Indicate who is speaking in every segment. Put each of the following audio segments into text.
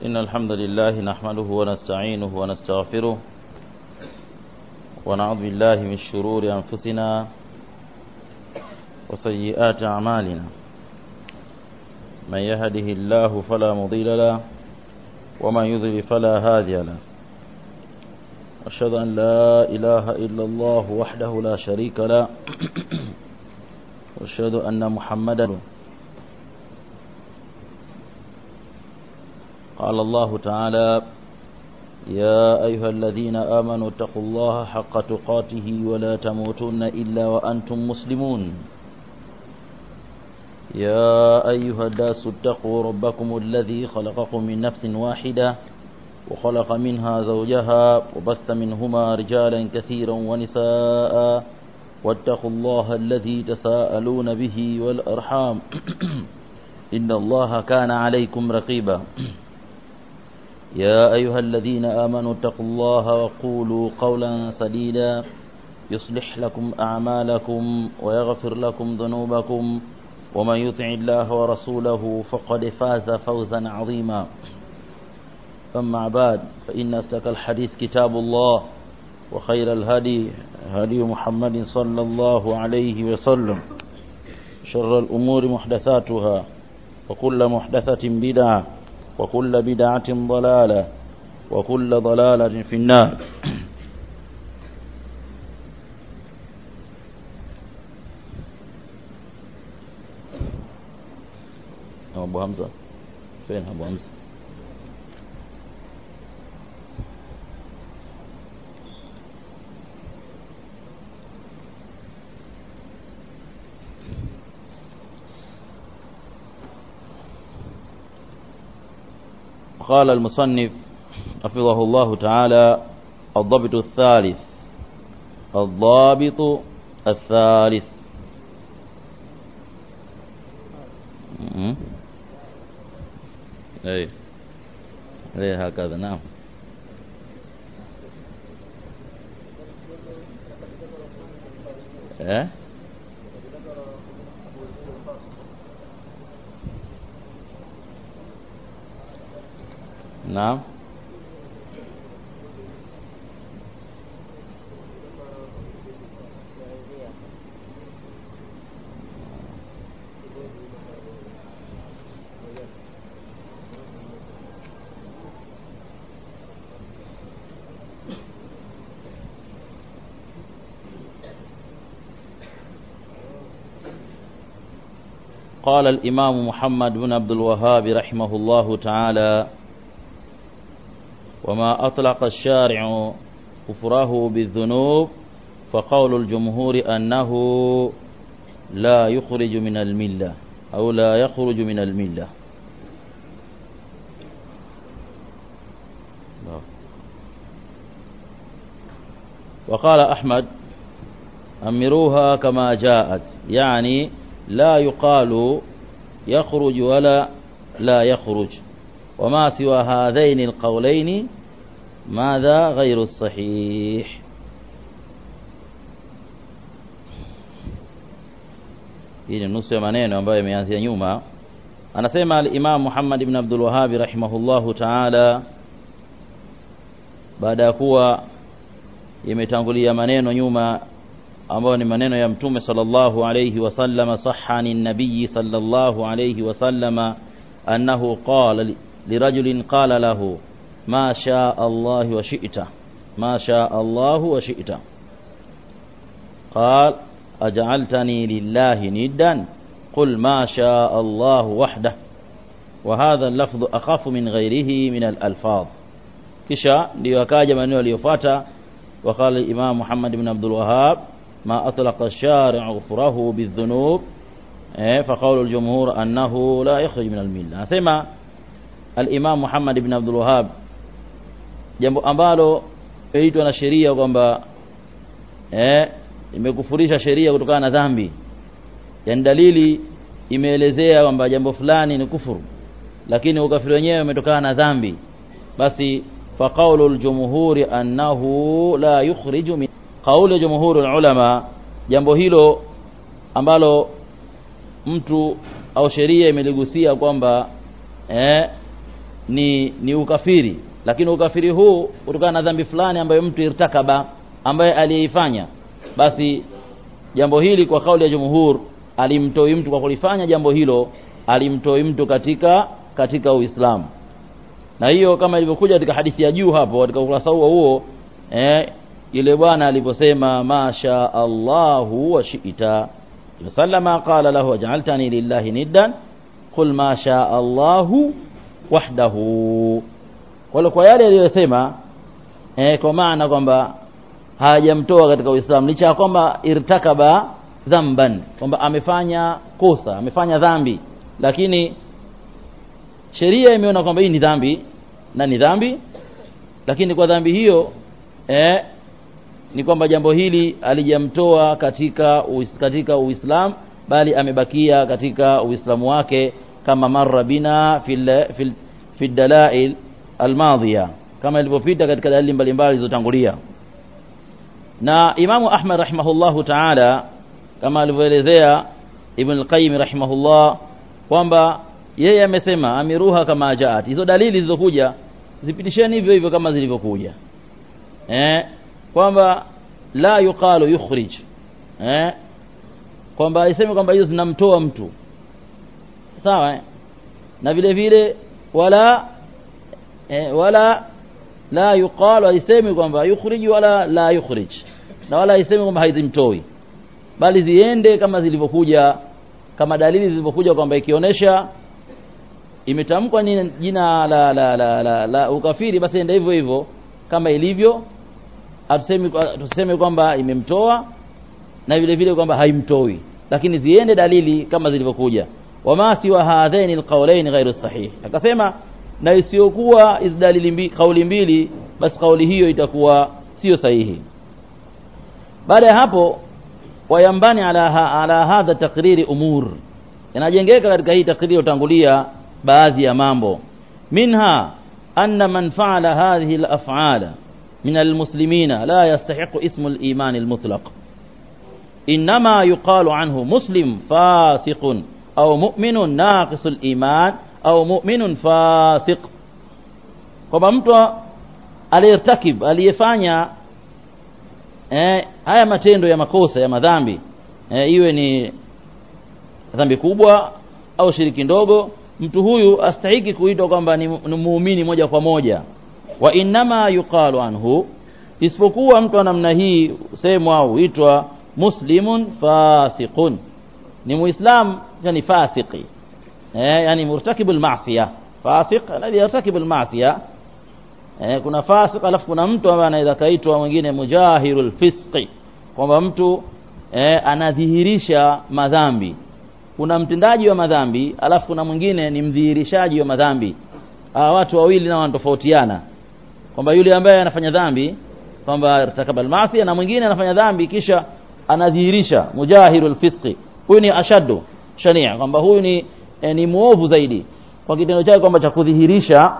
Speaker 1: إن الحمد لله نحمده ونستعينه ونستغفره ونعوذ بالله من شرور أنفسنا وسيئات أعمالنا من يهده الله فلا مضل له ومن يضلل فلا هادي له أشهد أن لا إله إلا الله وحده لا شريك له وأشهد أن محمدا قال الله تعالى يا أيها الذين آمنوا اتقوا الله حق تقاته ولا تموتن إلا وأنتم مسلمون يا أيها الناس اتقوا ربكم الذي خلقكم من نفس واحدة وخلق منها زوجها وبث منهما رجالا كثيرا ونساء واتقوا الله الذي تساءلون به والأرحام إن الله كان عليكم رقيبا يا أيها الذين آمنوا اتقوا الله وقولوا قولا سديدا يصلح لكم أعمالكم ويغفر لكم ذنوبكم ومن يطع الله ورسوله فقد فاز فوزا عظيما أما بعد فإن استك الحديث كتاب الله وخير الهدي هدي محمد صلى الله عليه وسلم شر الأمور محدثاتها وكل محدثة بدعة وكل بدعة ضلالة وكل ضلالة في النار أبو حمزة فين أبو حمزة قال المصنف حفظه الله تعالى الضبط الثالث الضابط الثالث اي اي هكذا نعم ايه نعم قال الإمام محمد بن عبد الوهاب رحمه الله تعالى وما أطلق الشارع كفره بالذنوب فقول الجمهور أنه لا يخرج من الملة أو لا يخرج من الملة وقال أحمد أمروها كما جاءت يعني لا يقال يخرج ولا لا يخرج وما سوى هذين القولين ماذا غير الصحيح hii ni nusu ya maneno ambayo yameanzia nyuma anasema al-Imam Muhammad ibn Abdul Wahhab rahimahullahu ta'ala baada ya kuwa imetangulia maneno nyuma ambayo ni maneno ya mtume sallallahu alayhi wasallama sahani nabii sallallahu alayhi wasallama annahu qala لرجل قال له ما شاء الله وشئت ما شاء الله وشئت قال أجعلتني لله ندا قل ما شاء الله وحده وهذا اللفظ أخف من غيره من الألفاظ kisha ndio akaja maneno yaliyofuata وقال الإمام محمد بن عبد الوهاب ما أطلق الشارع غفره بالذنوب فقول الجمهور أنه لا يخرج من الملة أسمع al-Imam Muhammad ibn Abdul Wahhab jambo ambalo inaitwa na sheria kwamba eh imekufurisha sheria kutokana na dhambi yani dalili imeelezea kwamba jambo fulani ni kufuru lakini ukafiri wenyewe umetokana na dhambi basi fa qawlul jumhuri annahu la yukhriju min qawli jumhurul ulama jambo hilo ambalo mtu au sheria imeligusia kwamba eh ni ni ukafiri lakini ukafiri huu kutokana na dhambi fulani ambayo mtu irtakaba ambaye aliyeifanya basi jambo hili kwa kauli ya jumhur alimtoi mtu kwa kulifanya jambo hilo alimtoi mtu katika katika Uislamu na hiyo kama ilivyokuja katika hadithi ya juu hapo katika ukurasa huo huo eh, yule bwana aliposema masha Allahu wa shi'ta sallama qala lahu aj'altani lillahi niddan qul ma sha Allahu wahdahu kwa kwa yale aliyosema eh, kwa maana kwamba hajamtoa katika Uislamu licha ya kwamba irtakaba dhamban kwamba amefanya kosa amefanya dhambi lakini sheria imeona kwamba hii ni dhambi na ni dhambi lakini kwa dhambi hiyo eh, ni kwamba jambo hili alijamtoa katika uis, katika Uislamu bali amebakia katika Uislamu wake kama marra bina fil fil fil dalail almadhiya kama ilivyopita katika dalili mbalimbali zilizotangulia na Imamu Ahmad rahimahullahu ta'ala kama alivyoelezea Ibn al-Qayyim rahimahullah kwamba yeye amesema amiruha kama jaat hizo dalili zilizokuja zipitisheni hivyo hivyo kama zilivyokuja eh kwamba la yuqalu yukhrij eh kwamba iseme kwamba hizo zinamtoa mtu sawa eh? na vile vile wala eh, wala la yuqalu haisemi kwamba yukhrij wala la yukhrij na wala haisemi kwamba haizimtoi bali ziende kama zilivyokuja kama dalili zilivyokuja kwamba ikionyesha imetamkwa ni jina la la, la, la, la ukafiri basi enda hivyo hivyo kama ilivyo atuseme tuseme kwamba imemtoa na vile vile kwamba haimtoi lakini ziende dalili kama zilivyokuja wama siwa hadhaini alqawlain ghairu sahih akasema na isiyokuwa hizo dalili mbili kauli mbili basi kauli hiyo itakuwa sio sahihi baada ya hapo wayambani ala, ha, ala hadha takriri umur inajengeka katika hii takriri utangulia baadhi ya mambo minha anna man fa'ala hadhihi al-af'ala min al-muslimina la yastahiqu ismu al-iman al-mutlaq inma yuqalu anhu muslim fasiqun au mu'minun naqisul iman au mu'minun fasiq kwamba mtu aliyertakib aliyefanya eh, haya matendo ya makosa ya madhambi eh, iwe ni dhambi kubwa au shiriki ndogo mtu huyu astahiki kuitwa kwamba ni, ni muumini moja kwa moja wa innama yuqalu anhu isipokuwa mtu wa namna hii semwa au huitwa muslimun fasiqun ni muislam yani fasiki eh, yani murtakibul ma'siya fasiq alladhi yartakibul ma'siya eh, kuna fasik alafu kuna mtu ambaye anaweza kaitwa mwingine mujahirul fisqi kwamba mtu eh, anadhihirisha madhambi kuna mtendaji wa madhambi alafu kuna mwingine ni mdhihirishaji wa madhambi hawa watu wawili nao wanatofautiana kwamba yule ambaye anafanya dhambi kwamba irtakaba almaasi na mwingine anafanya dhambi kisha anadhihirisha mujahirul fisqi huyu ni ashaddu shania kwamba huyu ni eh, ni muovu zaidi kwa kitendo chake kwamba cha kudhihirisha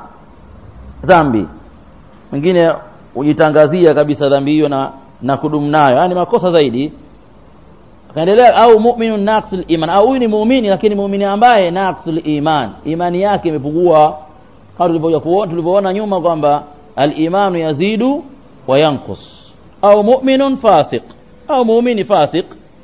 Speaker 1: dhambi mwingine hujitangazia kabisa dhambi hiyo na na kudumu nayo yani makosa zaidi akaendelea au mu'minun naqsul iman au huyu ni muumini lakini muumini ambaye naqsul iman imani yake imepungua kama tulivyokuja kuona tulivyoona nyuma kwamba al-imanu yazidu wa yanqus au mu'minun fasiq au muumini fasiq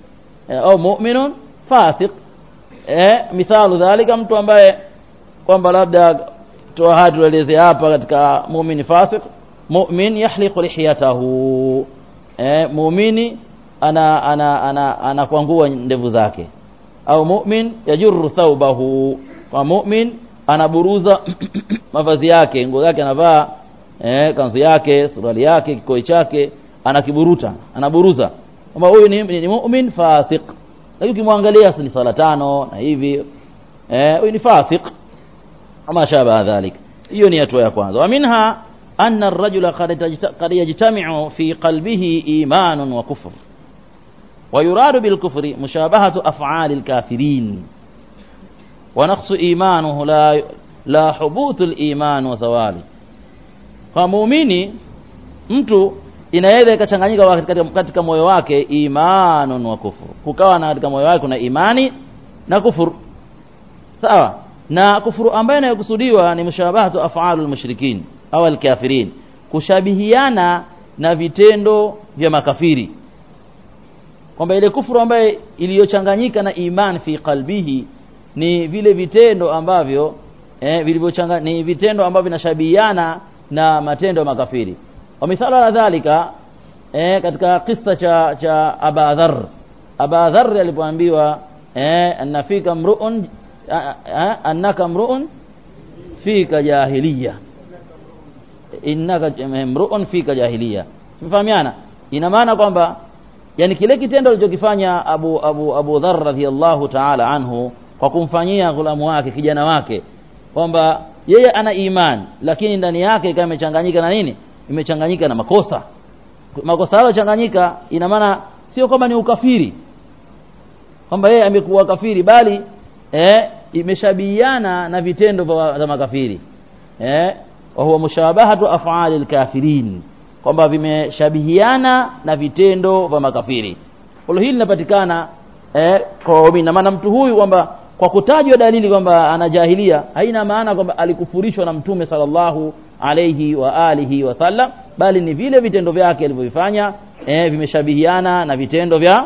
Speaker 1: au mu'minun fasiq eh mithalu dhalika mtu ambaye kwamba labda toa hadi tueleze hapa katika muumini fasiq mu'min yahliqu lihiyatahu eh muumini ana ana ana anakwangua ndevu zake au mu'min yajurru thawbahu kwa mu'min anaburuza mavazi yake nguo yake anavaa eh kanzu yake suruali yake kikoi chake anakiburuta anaburuza kwamba huyu ni, ni, ni mu'min fasiq lakini ukimwangalia ni sala tano na hivi eh huyu ni fasiq ama shaba dhalik hiyo ni hatua ya kwanza wa minha anna ar-rajula qad yajtami'u fi qalbihi iman wa kufr ويراد بالكفر مشابهة أفعال الكافرين ونقص إيمانه لا لا حبوط الإيمان وزواله فمؤمني mtu inaweza ikachanganyika katika, katika moyo wake imanun wa kufuru kukawa na katika moyo wake kuna imani na kufuru sawa na kufuru ambayo inayokusudiwa ni mushabahatu af'alul mushrikin au alkafirin kushabihiana na vitendo vya makafiri kwamba ile kufuru ambayo iliyochanganyika na iman fi qalbihi ni vile vitendo ambavyo eh, vilivyochanga ni vitendo ambavyo vinashabihiana na matendo ya makafiri wa mithalo la dhalika eh, katika kisa cha cha Aba Dharr Aba Dharr alipoambiwa eh, annafika mruun annaka mruun fika jahiliya innaka mruun fika jahiliya tumefahamiana ina maana kwamba yani kile kitendo alichokifanya Abu Abu Abu Dharr radhiyallahu ta'ala anhu kwa kumfanyia ghulamu wake kijana wake kwamba yeye ana iman lakini ndani yake ikawa imechanganyika na nini imechanganyika na makosa makosa hayo changanyika ina maana sio kwamba ni ukafiri kwamba yeye amekuwa kafiri bali eh, imeshabihiana na vitendo vya makafiri eh, wa huwa mushabahatu af'ali alkafirin kwamba vimeshabihiana na vitendo vya makafiri hilo hili linapatikana eh, kwa waumini maana mtu huyu kwamba kwa kutajwa dalili kwamba ana jahilia haina maana kwamba alikufurishwa na mtume sallallahu alayhi wa alihi wasallam bali ni vile vitendo vyake alivyovifanya eh, vimeshabihiana na vitendo vya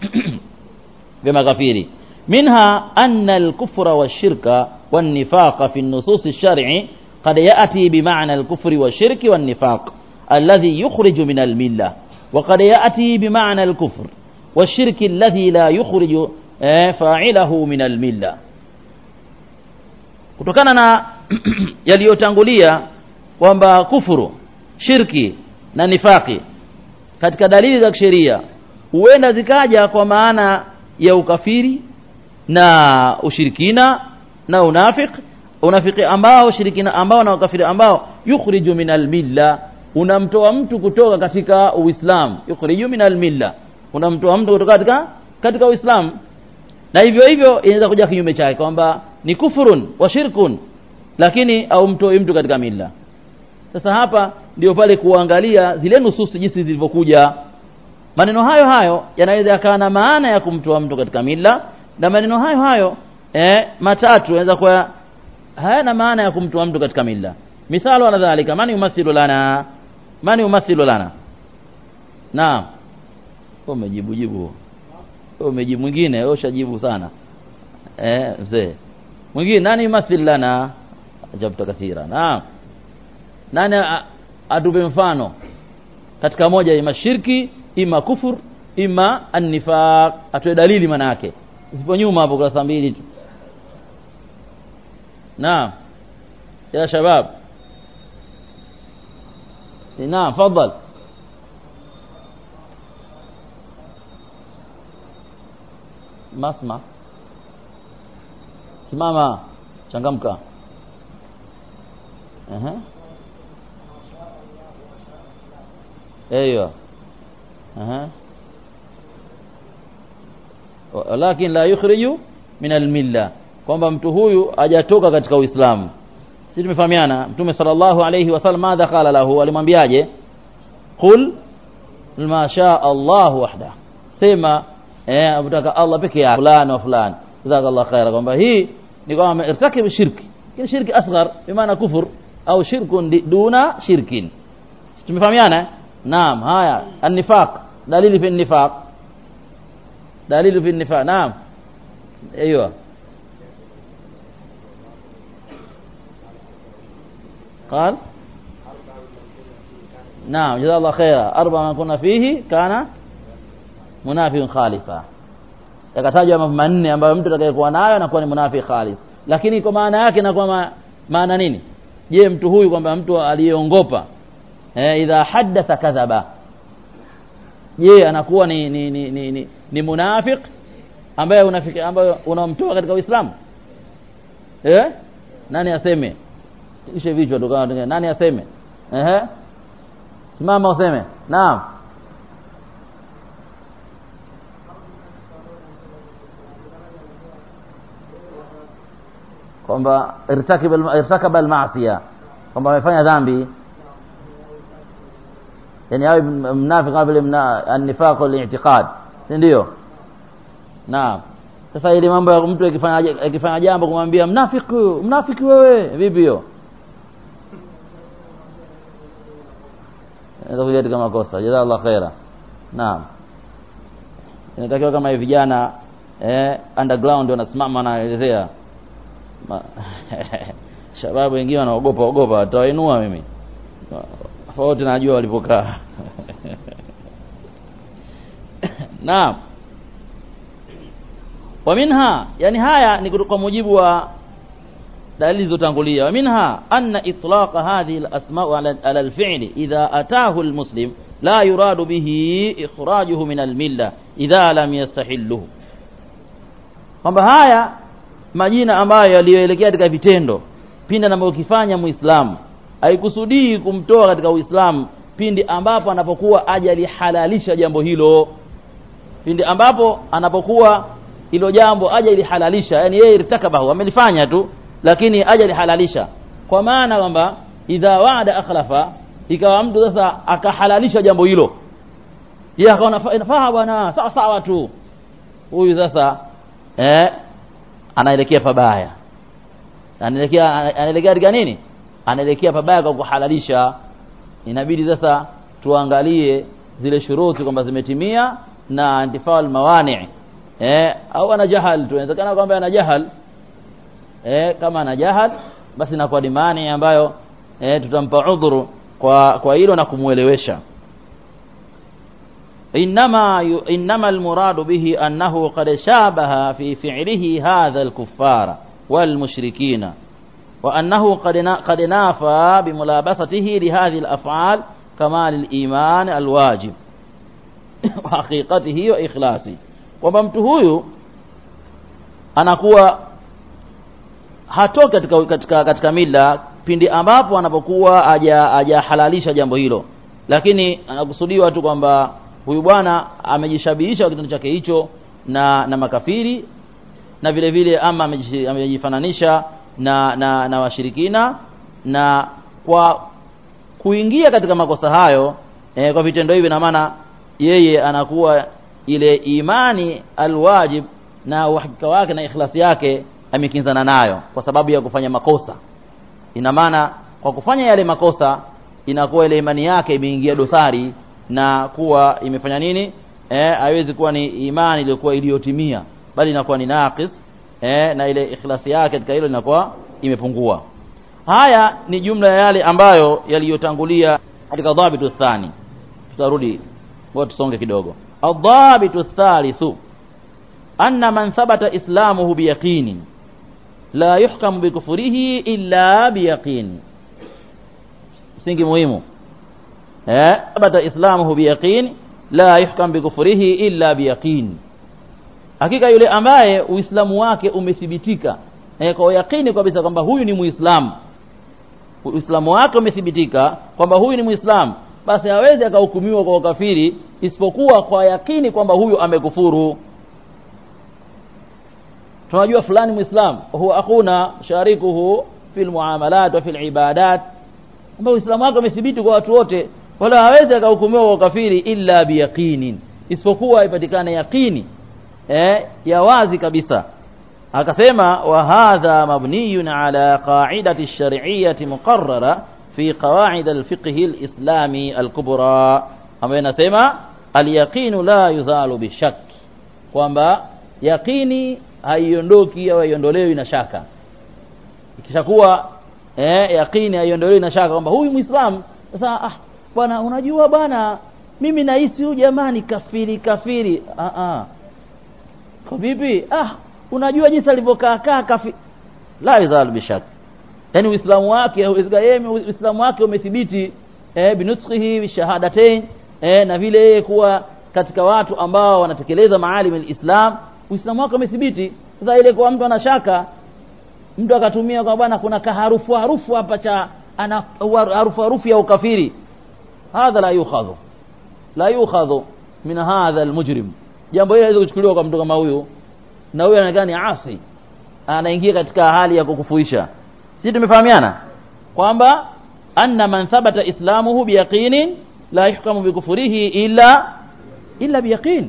Speaker 1: vya makafiri minha anna al-kufra wash-shirka wan-nifaqa fi an-nusus ash-shar'i qad ya'ti bima'na al-kufri wash-shirki wan-nifaq alladhi yukhriju min al-millah wa qad ya'ti bima'na al-kufr wash-shirki alladhi la yukhriju fa'ilahu min al-millah kutokana na yaliyotangulia kwamba kufuru shirki na nifaki katika dalili za kisheria huenda zikaja kwa maana ya ukafiri na ushirikina na unafik unafiki ambao shirikina ambao na ukafiri ambao yukhriju min almilla unamtoa mtu kutoka katika uislamu yukhriju min almilla unamtoa mtu kutoka katika katika uislamu na hivyo hivyo inaweza kuja kinyume chake kwamba ni kufurun wa shirkun lakini au mtoi mtu katika milla sasa hapa ndio pale kuangalia zile nususi jinsi zilivyokuja maneno hayo hayo yanaweza yakawa na maana ya kumtoa mtu katika mila na maneno hayo hayo eh, matatu yanaweza kuwa hayana maana ya kumtoa mtu katika mila mithalo ala dhalika man yumathilu lana man yumathilu lana naam umejibu jibu umejibu mwingine wewe ushajibu sana eh mzee mwingine nani yumathil lana ajabta kathira naam nani atupe mfano katika moja ima shirki ima kufur ima annifaq atoe dalili maana yake isipo nyuma hapo kurasa mbili tu naam ya shabab naam fadhal masma simama changamka ehe ايوه اها ولكن لا يخرج من المله kwamba mtu huyu hajatoka katika Uislamu sisi tumefahamiana mtume sallallahu alayhi wasallam madha qala lahu alimwambiaje qul ma sha Allah wahda sema eh abutaka Allah peke yake fulani wa fulani jazakallahu khaira kwamba hii ni kwamba irtakib shirki kile shirki asghar bimaana kufur au shirkun duna shirkin tumefahamiana نعم هايا النفاق دليل في النفاق دليل في النفاق نعم ايوه قال نعم جزاه الله خيرا اربع ما كنا فيه كان منافق خالصا yakatajwa mambo manne ambayo mtu atakayekuwa nayo anakuwa ni munafiki khalis lakini kwa maana yake inakuwa ma, maana nini je mtu huyu kwamba mtu aliyeongopa eh, idha haddatha kadhaba je anakuwa ni ni ni, ni, ni, ni munafiq ambaye unafiki ambaye unamtoa katika Uislamu eh nani aseme ishe vichwa tukawa nani aseme ehe simama useme naam kwamba irtakaba al-ma'siya kwamba amefanya dhambi yani awe mnafiki kama vile an-nifaq wal-i'tiqad si ndio naam sasa ile mambo ya mtu akifanya akifanya jambo kumwambia mnafiki mnafiki wewe vipi hiyo inaweza kuja katika makosa jazakallah khaira naam inatakiwa kama hivi vijana eh, underground wanasimama wanaelezea shababu wengine wanaogopa ogopa watawainua mimi tofauti najua walipokaa naam wa minha yani haya ni kwa mujibu wa dalili zilizotangulia wa minha anna itlaqa hadhihi al-asma' ala ala al-fi'li idha ataahu al-muslim la yuradu bihi ikhrajuhu min al-milla idha lam yastahilluhu kwamba haya majina ambayo yaliyoelekea katika vitendo pindi anapokifanya muislamu haikusudii kumtoa katika uislamu pindi ambapo anapokuwa ajalihalalisha jambo hilo pindi ambapo anapokuwa hilo jambo aja ilihalalisha yani yeye irtakabahu amelifanya tu lakini aja lihalalisha kwa maana kwamba idha waada akhlafa ikawa mtu sasa akahalalisha jambo hilo yeye akaona inafaa bwana sawa sawa tu huyu sasa eh anaelekea pabaya anaelekea anaelekea katika nini anaelekea pabaya kwa kuhalalisha inabidi sasa tuangalie zile shuruti kwamba zimetimia na intifaa mawani eh au ana jahal tu inawezekana kwamba ana jahal eh kama ana jahal basi inakuwa ni mani ambayo eh tutampa udhuru kwa kwa hilo na kumuelewesha inma inma almurad bihi annahu qad shabaha fi fi'lihi hadha alkuffara والمشركين وأنه قد قد نافى بملابسته لهذه الأفعال كمال الإيمان الواجب وحقيقته وإخلاصه kwamba mtu huyu anakuwa hatoki katika, katika, katika mila pindi ambapo anapokuwa hajahalalisha jambo hilo lakini anakusudiwa tu kwamba huyu bwana amejishabihisha kitendo chake hicho na na makafiri na vile vile ama amejifananisha na na, na washirikina na kwa kuingia katika makosa hayo eh, kwa vitendo hivi na maana yeye anakuwa ile imani alwajib na uhakika wake na ikhlasi yake amekinzana nayo kwa sababu ya kufanya makosa ina maana kwa kufanya yale makosa inakuwa ile imani yake imeingia dosari na kuwa imefanya nini eh haiwezi kuwa ni imani iliyokuwa iliyotimia bali inakuwa ni naqis eh na ile ikhlasi yake katika hilo inakuwa imepungua haya ni jumla ya yale ambayo yaliyotangulia katika dhabitu thani tutarudi ngoja tusonge kidogo الضابط الثالث أن من ثبت إسلامه بيقين لا يحكم بكفره إلا بيقين msingi muhimu eh thabata islamuhu biyaqin la yuhkam bikufrihi illa biyaqin hakika yule ambaye uislamu wake umethibitika eh, kwa yakini kabisa kwamba huyu ni muislamu uislamu wake umethibitika kwamba huyu ni muislamu basi hawezi akahukumiwa kwa ukafiri isipokuwa kwa yakini kwamba huyu amekufuru tunajua fulani muislam huwa akuna sharikuhu fil muamalat wa fil ibadat kwamba uislamu wake umethibiti kwa watu wote wala hawezi akahukumiwa kwa ukafiri illa biyaqinin isipokuwa ipatikane yaqini eh ya wazi kabisa akasema wa hadha mabniyun ala qa'idati ash-shar'iyyati muqarrara fi qawaid al-fiqh al-islami al-kubra ambayo inasema al-yaqinu la yuzalu bishak kwamba yaqini haiondoki au haiondolewi na shaka ikishakuwa eh yaqini haiondolewi na shaka kwamba huyu muislamu sasa ah bwana unajua bwana mimi nahisi huyu jamani kafiri kafiri ah ah kwa vipi ah unajua jinsi alivyokaa kaa kafi la yuzalu bishak yani uislamu wake yeye uislamu wake umethibiti eh binutqihi bishahadatain eh na vile yeye kuwa katika watu ambao wanatekeleza maalim alislam uislamu wake umethibiti sasa ile kwa mtu anashaka mtu akatumia kwa bwana kuna kaharufu harufu hapa cha ana harufu harufu ya ukafiri hadha la yukhadhu la yukhadhu min hadha almujrim jambo hili haliwezi kuchukuliwa kwa mtu kama huyu na huyu anaonekana ni asi anaingia katika hali ya kukufuisha sisi tumefahamiana kwamba anna man thabata islamuhu biyaqinin la yuhkamu bikufurihi illa illa biyaqin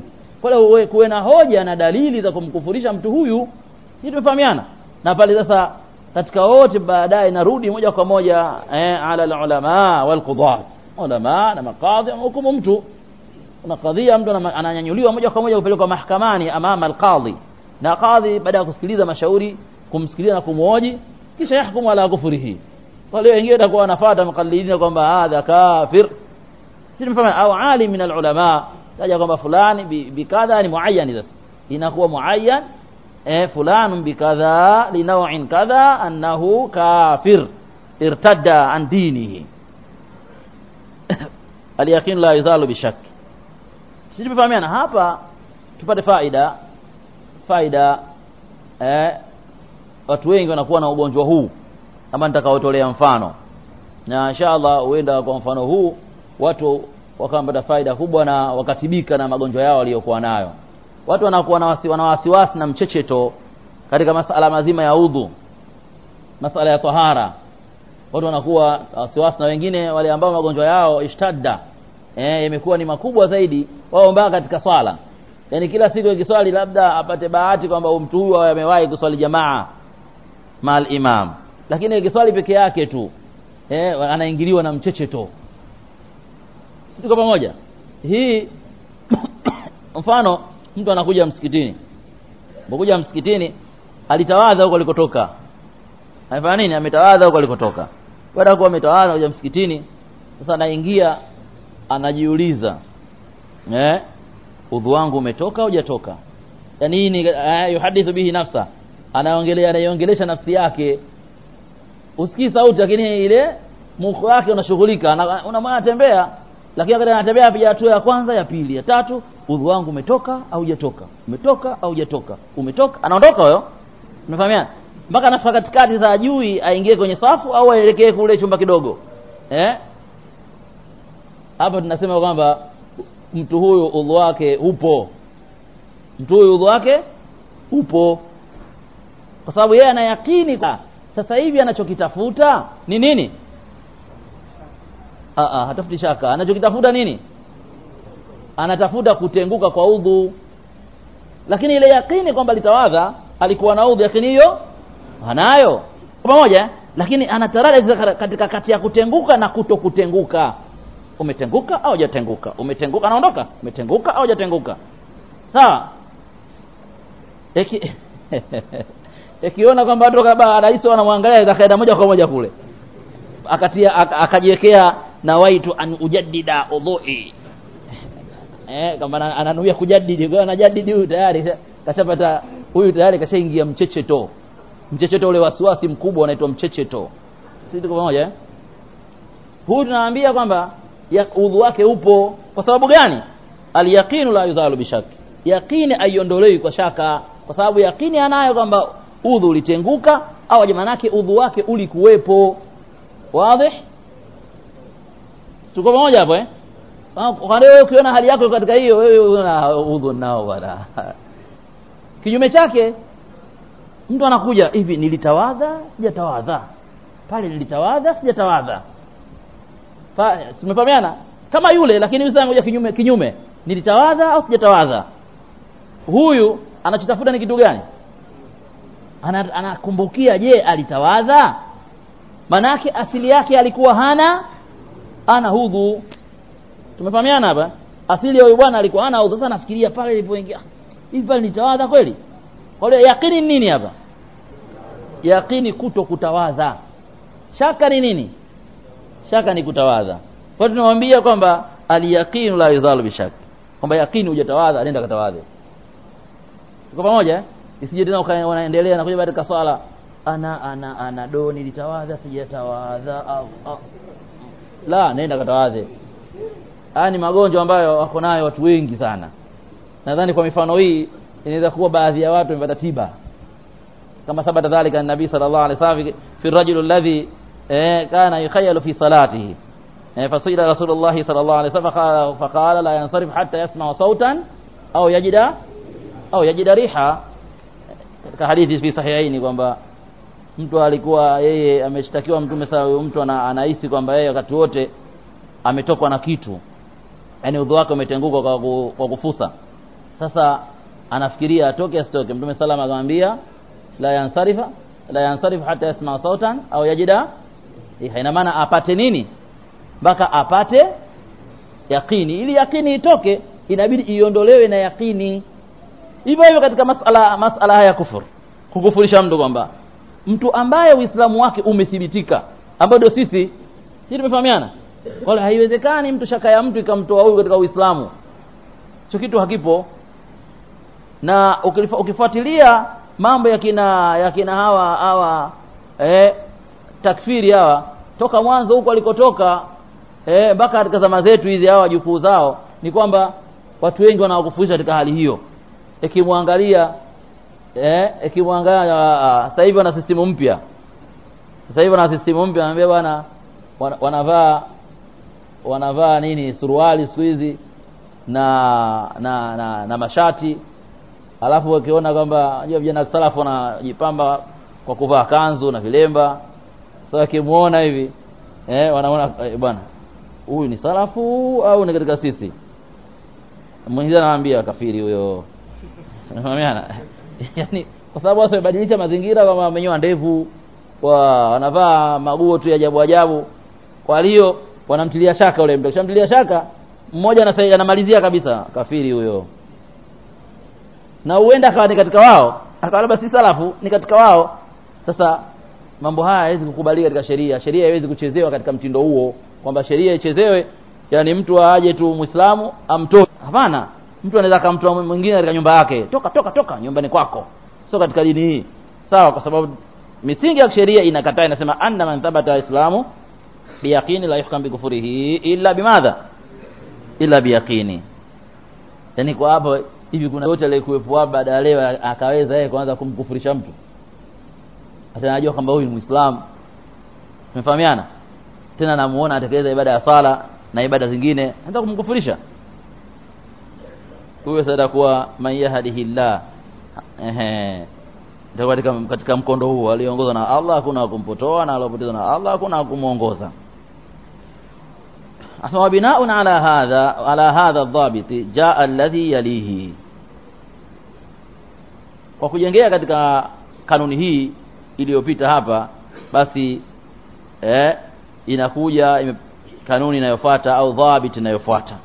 Speaker 1: kwa hiyo kuwe na hoja na dalili za kumkufurisha mtu huyu sisi tumefahamiana na pale sasa katika wote baadaye narudi moja kwa moja eh, ala ulama wal qudat ulama na makadhi hukumu mtu una kadhia mtu ananyanyuliwa moja kwa moja kupelekwa mahakamani amama alqadhi na kadhi baada ya kusikiliza mashauri kumsikiliza na kumhoji kisha yahkumu ala kufurihi wale wengine watakuwa wanafuata mukallidina kwamba hadha kafir si tumefahamu au alim min alulama taja kwamba fulani bikadha ni muayyan sasa inakuwa muayyan eh fulanun bikadha linaw'in kadha annahu kafir irtadda an dinihi al-yaqin la yuzalu bishak sisi tumefahamiana hapa tupate faida faida eh watu wengi wanakuwa na ugonjwa huu kama nitakaotolea mfano na inshallah huenda kwa mfano huu watu wakapata faida kubwa na wakatibika na magonjwa yao waliokuwa nayo watu wanakuwa na wasi, wana wasiwasi na mchecheto katika masala mazima ya udhu masala ya tahara watu wanakuwa wasiwasi na wengine wale ambao magonjwa yao ishtadda eh imekuwa ni makubwa zaidi wao mpaka katika swala yani kila siku ikiswali labda apate bahati kwamba mtu huyu amewahi kuswali jamaa mal imam lakini ikiswali peke yake tu eh anaingiliwa na mchecheto si tuko pamoja hii mfano mtu anakuja msikitini anakuja msikitini alitawadha huko alikotoka anafanya nini ametawadha huko alikotoka baada ya kuwa ametawadha kuja msikitini sasa anaingia anajiuliza eh udhu wangu umetoka au hujatoka yani hii ni eh, yuhadithu bihi nafsa anaongelea anaiongelesha nafsi yake usikii sauti lakini ile mukho wake unashughulika unamwona anatembea lakini wakati anatembea apiga hatua ya kwanza ya pili ya tatu udhu wangu umetoka au hujatoka umetoka au hujatoka umetoka anaondoka huyo umefahamiana mpaka anafika katikati za ajui aingie kwenye safu au aelekee kule chumba kidogo eh hapo tunasema kwamba mtu huyu udhu wake upo mtu huyu udhu wake upo kwa sababu yeye anayakini sasa hivi anachokitafuta ni nini ah ah hatafuti shaka anachokitafuta nini anatafuta kutenguka kwa udhu lakini ile yakini kwamba litawadha alikuwa na udhu yakini hiyo anayo pamoja lakini anataraja katika kati ya kutenguka na kuto kutenguka umetenguka au hujatenguka umetenguka anaondoka umetenguka au hujatenguka sawa eki ikiona kwamba watu kaba rais wanamwangalia akaenda moja kwa moja kule akatia akajiwekea na waitu an ujaddida udhui eh kama ananuia kujaddidi kwa anajadidi huyu tayari kashapata huyu tayari kashaingia mchecheto mchecheto ule wasiwasi mkubwa unaitwa mchecheto sisi tuko pamoja eh huyu tunaambia kwamba udhu wake upo kwa sababu gani alyaqinu la yuzalu bishak yaqini aiondolewi kwa shaka kwa sababu yaqini anayo kwamba udhu ulitenguka au jamanake udhu wake ulikuwepo wazi tuko pamoja hapo eh kwa wewe ukiona hali yako katika hiyo wewe una udhu nao bwana kinyume chake mtu anakuja hivi nilitawadha sijatawadha pale nilitawadha sijatawadha tumefahamiana kama yule lakini yule anakuja kinyume kinyume nilitawadha au sijatawadha huyu anachotafuta ni kitu gani anakumbukia je alitawadha manake asili yake alikuwa hana ana hudhu tumefahamiana hapa asili ya huyu bwana alikuwa hana hudhu sasa nafikiria pale ilipoingia hivi pale nitawadha kweli kwa hiyo yakini ni nini hapa yakini kuto kutawadha shaka ni nini shaka ni kutawadha kwa hiyo tunamwambia kwamba aliyaqinu la yuzalu bishak kwamba yakini hujatawadha nenda katawadhe tuko pamoja eh? isije tena unaendelea na kuja katika swala ana ana ana do nilitawadha sijatawadha au, au la nenda katawadhe haya ni magonjwa ambayo wako nayo watu wengi sana nadhani kwa mifano hii inaweza kuwa baadhi ya watu wamepata tiba kama sabata dhalika nabii sallallahu alaihi wasallam fi rajul alladhi eh, kana yukhayalu fi salatihi eh, fasila rasulullah sallallahu alaihi wasallam faqala la yansarif hatta yasma sautan au yajida au yajida riha katika hadithi fi sahihaini kwamba mtu alikuwa yeye ameshtakiwa mtume saa mtu ana, anahisi kwamba yeye wakati wote ametokwa na kitu yani udhu wake umetenguka kwa, kwa kufusa sasa anafikiria atoke asitoke mtume salama akamwambia la yansarifa la yansarifu hata yasma sautan au yajida riha ina maana apate nini mpaka apate yakini ili yakini itoke inabidi iondolewe na yakini hivyo hivyo katika masala masala haya ya kufur kukufurisha mtu kwamba mtu ambaye uislamu wake umethibitika ambao ndio sisi sisi tumefahamiana wala haiwezekani mtu shaka ya mtu ikamtoa huyu katika uislamu hicho kitu hakipo na ukifa- ukifuatilia mambo ya kina ya kina hawa hawa eh, takfiri hawa toka mwanzo huko alikotoka eh, mpaka katika zama zetu hizi hawa jukuu zao ni kwamba watu wengi wanawakufurisha katika hali hiyo ikimwangalia eh, ikimwangalia ah, sasa hivi wana sistimu mpya sasa hivi wana sistimu mpya anambia bwana wana- wanavaa wanavaa nini suruali siku hizi na na na, na mashati alafu wakiona kwamba unajua vijana salafu wanajipamba kwa kuvaa kanzu na vilemba sasa wakimuona hivi eh, wanaona eh, bwana huyu ni salafu au ni katika sisi mwingine anawaambia kafiri huyo unafahamiana yani kwa sababu wao wamebadilisha mazingira kama wamenyoa ndevu wa wanavaa maguo tu ya ajabu ajabu kwa hiyo wanamtilia shaka ule mtu kishamtilia shaka mmoja anasa- anamalizia kabisa kafiri huyo na huenda akawa ni katika wao akawa labda si salafu ni katika wao sasa mambo haya haiwezi kukubalika katika sheria sheria haiwezi kuchezewa katika mtindo huo kwamba sheria ichezewe yani mtu aje tu muislamu amtoe hapana mtu anaweza akamtoa mwingine katika nyumba yake toka toka toka nyumbani kwako sio katika dini hii sawa kwa sababu misingi ya sheria inakataa inasema anna man thabata islamu biyaqini la yuhkam bikufurihi illa bimadha illa biyaqini yani kwa hapo hivi kuna yote aliyekuwepo hapa baada ya leo akaweza yeye kuanza kumkufurisha mtu hata anajua kwamba huyu ni muislamu tumefahamiana tena namuona atekeleza ibada ya sala na ibada zingine anataka kumkufurisha huyo sasa kuwa man yahdihillah ehe ndio katika katika mkondo huo aliongozwa na Allah hakuna wa kumpotoa na aliyopotezwa na Allah hakuna wa kumuongoza asema binaun ala hadha ala hadha adhabit jaa alladhi yalihi kwa kujengea katika kanuni hii iliyopita hapa basi eh, inakuja ime, kanuni inayofuata au dhabit inayofuata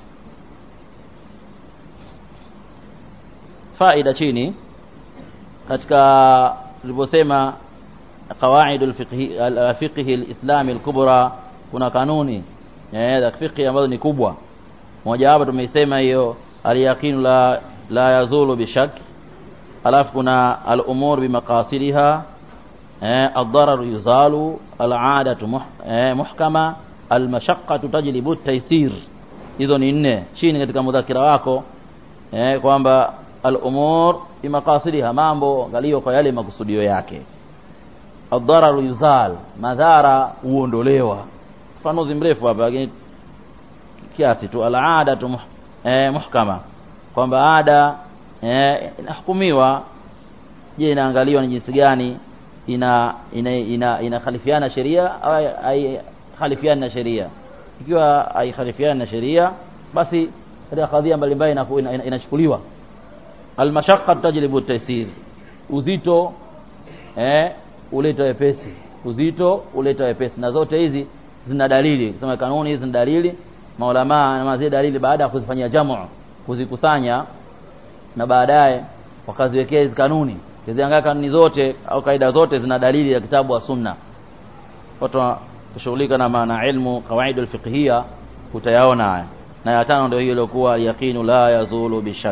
Speaker 1: faida chini katika tuliposema qawaid alfiqhi alfiqhi alislami alkubra kuna kanuni eh za fiqhi ambazo ni kubwa moja wapo tumeisema hiyo alyaqinu la la yazulu bishak alafu kuna al-umur bimaqasidiha eh ad-darar yuzalu al-'adatu muh, eh, muhkama al-mashaqqatu tajlibu at-taysir hizo ni nne chini katika mudhakira wako eh kwamba al-umur bimaqasidiha mambo angalio kwa yale makusudio yake ad-darar yuzal madhara huondolewa fanuzi mrefu hapa lakini kiasi tu al-'ada tu muh, eh, muhkama kwamba ada eh, inahukumiwa je inaangaliwa ni jinsi gani ina ina ina inakhalifiana sheria au haikhalifiani na sheria ikiwa haikhalifiani na sheria basi katika kadhia mbalimbali inachukuliwa ina, ina, inachukuliwa almashaqqa tajlibu taysir uzito eh uleta wepesi uzito uleta wepesi na zote hizi zina dalili kusema kanuni hizi zina dalili maulama na mazee dalili baada ya kuzifanyia jamu kuzikusanya na baadaye wakaziwekea hizi kanuni kiziangalia kanuni zote au kaida zote zina dalili ya kitabu wa sunna watu kushughulika na maana ilmu kawaida alfiqhiyya utayaona haya na ya tano ndio hiyo iliyokuwa yaqinu la yazulu bishak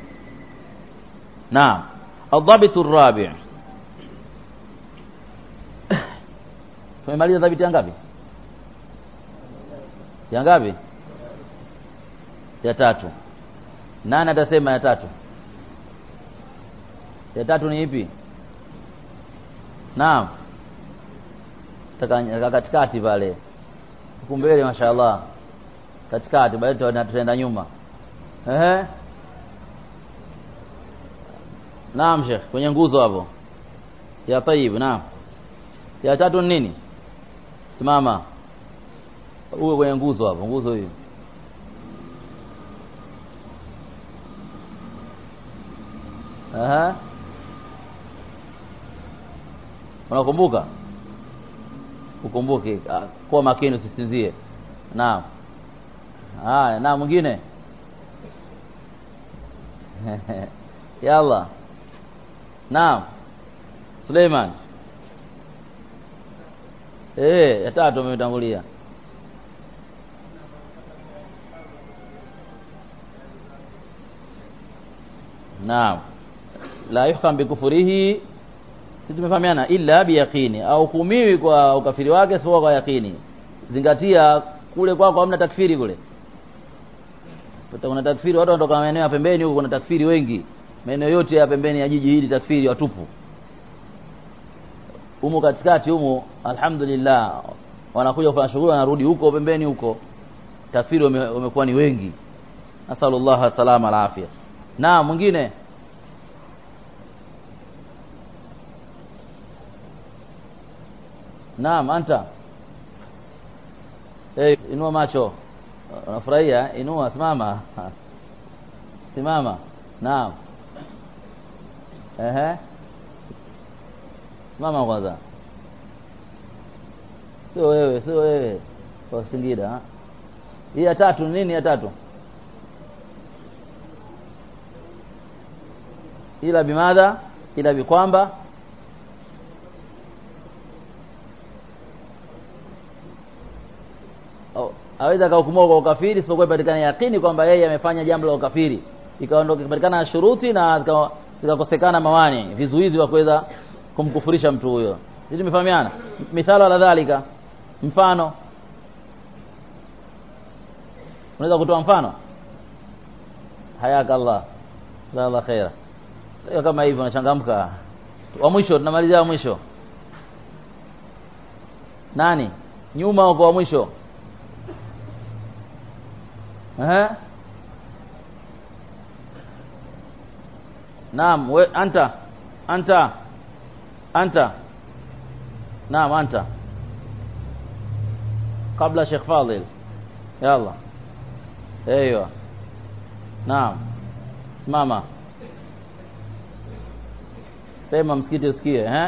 Speaker 1: naam الضابط الرابع tumemaliza dhabiti ya ngapi ya ngapi ya tatu nani atasema ya tatu ya tatu ni ipi naam taka katikati pale huku mbele mashaallah katikati baadaye tutaenda nyuma ehe naam sheikh kwenye nguzo hapo ya tayib naam ya tatu ni nini simama uwe kwenye nguzo hapo nguzo hiyo Aha. Unakumbuka? Ukumbuke ah, kuwa makini usisinzie. Naam. Haya, na mwingine. Yalla. Naam. Suleiman. Eh, ya tatu umetangulia. Naam. La yuhkam bikufurihi si tumefahamiana illa biyaqini au hukumiwi kwa ukafiri wake sio kwa yakini zingatia kule kwako hamna takfiri kule Pata kuna takfiri watu wanatoka maeneo ya pembeni huko kuna takfiri wengi maeneo yote ya pembeni ya jiji hili takfiri watupu humu katikati humu alhamdulillah wanakuja kufanya shughuli wanarudi huko pembeni huko takfiri wame- wamekuwa ni wengi nasallallahu salama ala afya na mwingine Naam, anta. Eh, inua macho. Unafurahia? Inua, simama. Simama. Naam. Ehe. Simama kwanza. Sio wewe, sio wewe. Kwa Singida. ha? Hii ya tatu ni nini ya tatu? Ila bimadha? Ila bikwamba au- aweza akahukumiwa kwa ukafiri isipokuwa ipatikane yakini kwamba yeye amefanya jambo la ukafiri ikaondoka ikipatikana shuruti na zika- zikakosekana mawani vizuizi wa kuweza kumkufurisha mtu huyo sisi tumefahamiana mithalo ala dhalika mfano unaweza kutoa mfano hayaka Allah jazakallah khaira hiyo kama hivyo unachangamka wa mwisho tunamalizia wa mwisho nani nyuma uko wa mwisho Ehe. Naam, we anta. Anta. Anta. Naam, anta. Kabla Sheikh Fadil. Yalla. Eyo. Naam. Simama. Sema msikiti usikie, eh?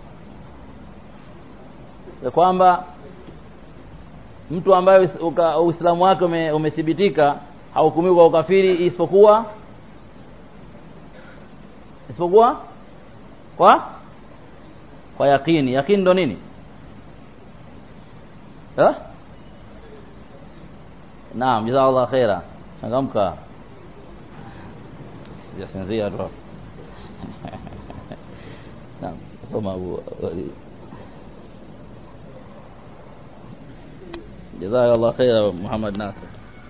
Speaker 1: Ya kwamba mtu ambaye us- uka- Uislamu wake ume, umethibitika hahukumiwi kwa ukafiri isipokuwa isipokuwa kwa kwa yakini. Yakini ndo nini? Eh? Naam, jazakallah khaira. Changamka. Sijasinzia tu. Naam, soma Abu Walid. جزاك الله خير محمد ناصر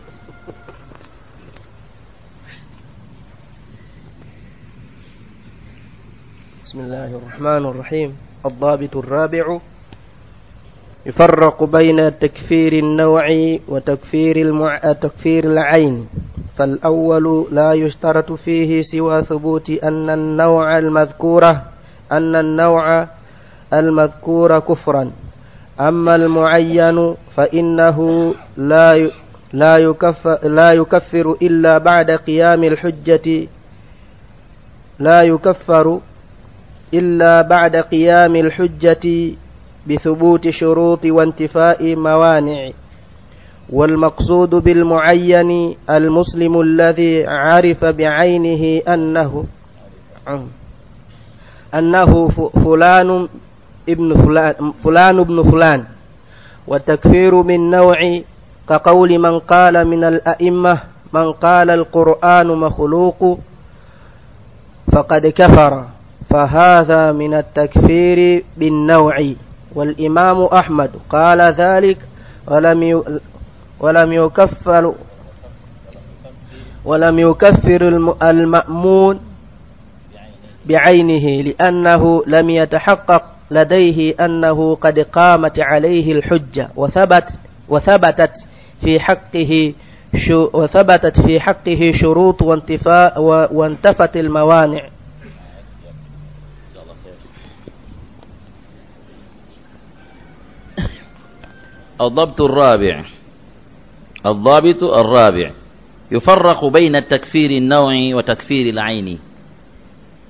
Speaker 2: بسم الله الرحمن الرحيم الضابط الرابع يفرق بين تكفير النوع وتكفير المع... تكفير العين فالأول لا يشترط فيه سوى ثبوت أن النوع المذكورة أن النوع المذكور كفرا أما المعين فإنه لا ي... لا يكفر لا يكفر إلا بعد قيام الحجة لا يكفر إلا بعد قيام الحجة بثبوت شروط وانتفاء موانع والمقصود بالمعين المسلم الذي عرف بعينه أنه أنه ف- فلان ابن فلان فلان ابن فلان والتكفير من نوع كقول من قال من الأئمة من قال القرآن مخلوق فقد كفر فهذا من التكفير بالنوع والإمام أحمد قال ذلك ولم ي- ولم يكفر ولم يكفر الم- المأمون بعينه لأنه لم يتحقق لديه أنه قد قامت عليه الحجة وثبت وثبتت في حقه شو وثبتت في حقه شروط وانتفاء و- وانتفت الموانع
Speaker 1: الضبط الرابع الضابط الرابع يفرق بين التكفير النوعي وتكفير العيني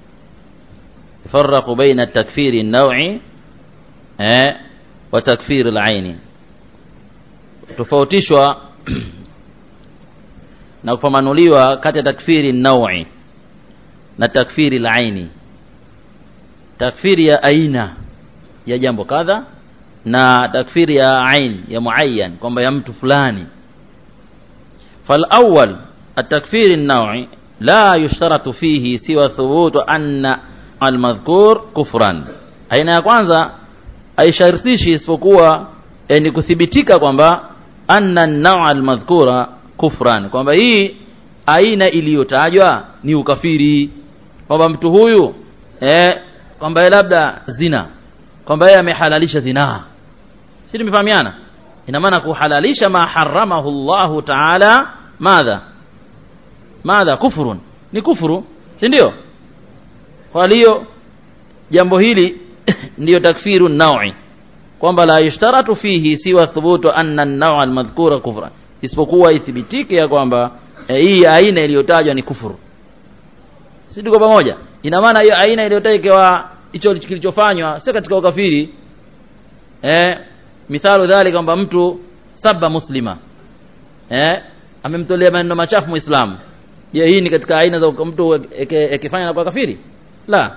Speaker 1: يفرق بين التكفير النوعي eh, wa takfir al-aini tofautishwa na kupamanuliwa kati ya takfiri naui na takfiri al-aini takfiri ya aina ya jambo kadha na takfiri ya ain ya muayyan kwamba ya mtu fulani فالأول التكفير النوعي لا يشترط فيه سوى ثبوت أن المذكور كفرا aina ya kwanza haishartishi isipokuwa ni kuthibitika kwamba anna an-naw' al-madhkura kufran kwamba hii aina iliyotajwa ni ukafiri kwamba mtu huyu eh kwamba labda zina kwamba yeye amehalalisha zinaa si tumefahamiana ina maana kuhalalisha ma haramahu Allah ta'ala madha madha kufurun ni kufuru si ndio kwa hiyo jambo hili ndiyo takfiru naui kwamba la yushtaratu fihi siwa thubutu anna an-naw' al-madhkura kufra isipokuwa ithibitike ya kwamba e, hii aina iliyotajwa ni kufuru si tuko pamoja ina maana hiyo aina iliyotajwa hicho kilichofanywa sio katika ukafiri eh mithalu dhali kwamba mtu saba muslima eh amemtolea maneno machafu muislamu je hii ni katika aina za mtu akifanya na kwa kafiri la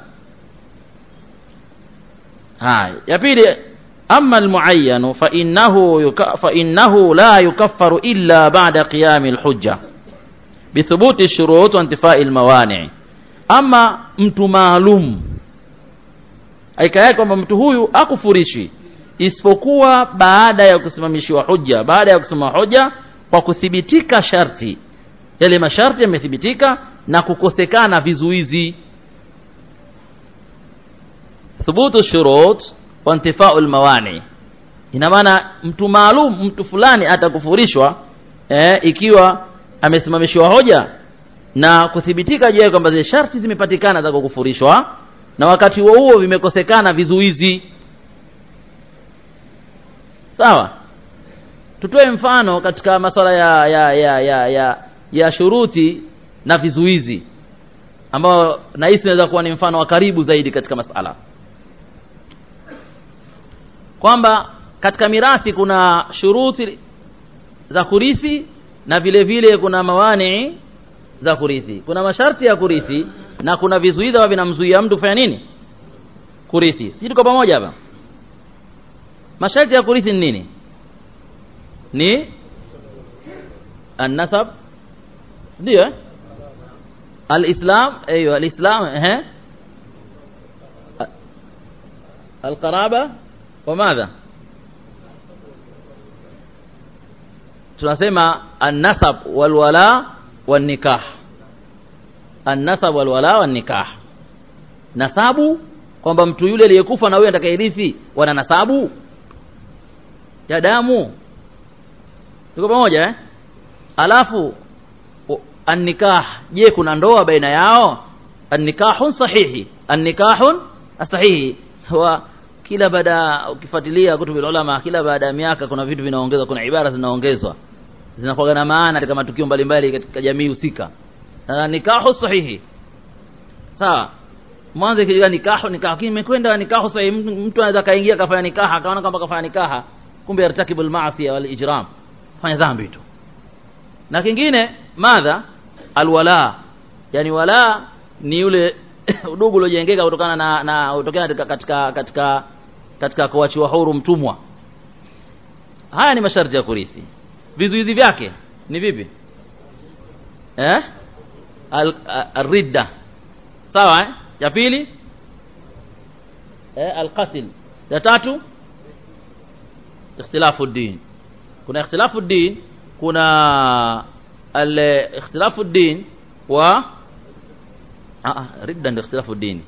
Speaker 1: haya ya pili amma almuayyan fa innahu fa innahu la yukaffaru illa ba'da qiyam alhujja bithubuti ash-shurut wa intifai almawani' ama mtu maalum aikaya kwamba mtu huyu akufurishi isipokuwa baada ya kusimamishiwa hujja baada ya kusimama hoja kwa kuthibitika sharti yale masharti yamethibitika na kukosekana vizuizi thubutu shurut wa intifau almawani ina maana mtu maalum mtu fulani atakufurishwa eh, ikiwa amesimamishiwa hoja na kuthibitika juu kwamba zile sharti zimepatikana za kukufurishwa na wakati huo huo vimekosekana vizuizi sawa tutoe mfano katika masuala ya ya ya ya, ya, ya shuruti na vizuizi ambao nahisi inaweza kuwa ni mfano wa karibu zaidi katika masala kwamba katika mirathi kuna shuruti za kurithi na vile vile kuna mawani za kurithi kuna masharti ya kurithi na kuna vizuizi ambavyo vinamzuia mtu kufanya nini kurithi sisi tuko pamoja hapa masharti ya kurithi ni nini ni an-nasab ndio eh al-islam ايوه الاسلام eh القرابه وماذا tunasema an-nasab wal wala wan nikah an-nasab wal wala wan nikah nasabu kwamba mtu yule aliyekufa na huyo atakayerithi wana nasabu ya damu tuko pamoja eh alafu an-nikah je kuna ndoa baina yao an-nikahun sahihi an-nikahun sahihi wa kila baada ukifuatilia kutubu ulama kila baada ya miaka kuna vitu vinaongezwa kuna ibara zinaongezwa zinakuwa na maana katika matukio mbalimbali katika jamii husika na nikahu sahihi sawa mwanzo kijua nikahu nikahu kimekwenda nikahu sahihi mtu anaweza kaingia kafanya nikaha akaona kwamba kafanya nikaha kumbe yartakibul maasi wal ijram fanya dhambi tu na kingine madha alwala yani wala ni yule udugu uliojengeka kutokana na na kutokana katika katika katika, katika kuachiwa huru mtumwa haya ni masharti ya kurithi vizuizi vyake ni vipi eh al-ridda sawa eh ya pili eh al-qatl ya tatu ikhtilafu din kuna ikhtilafu din kuna al-ikhtilafu din wa ah ridda ndio ikhtilafu dini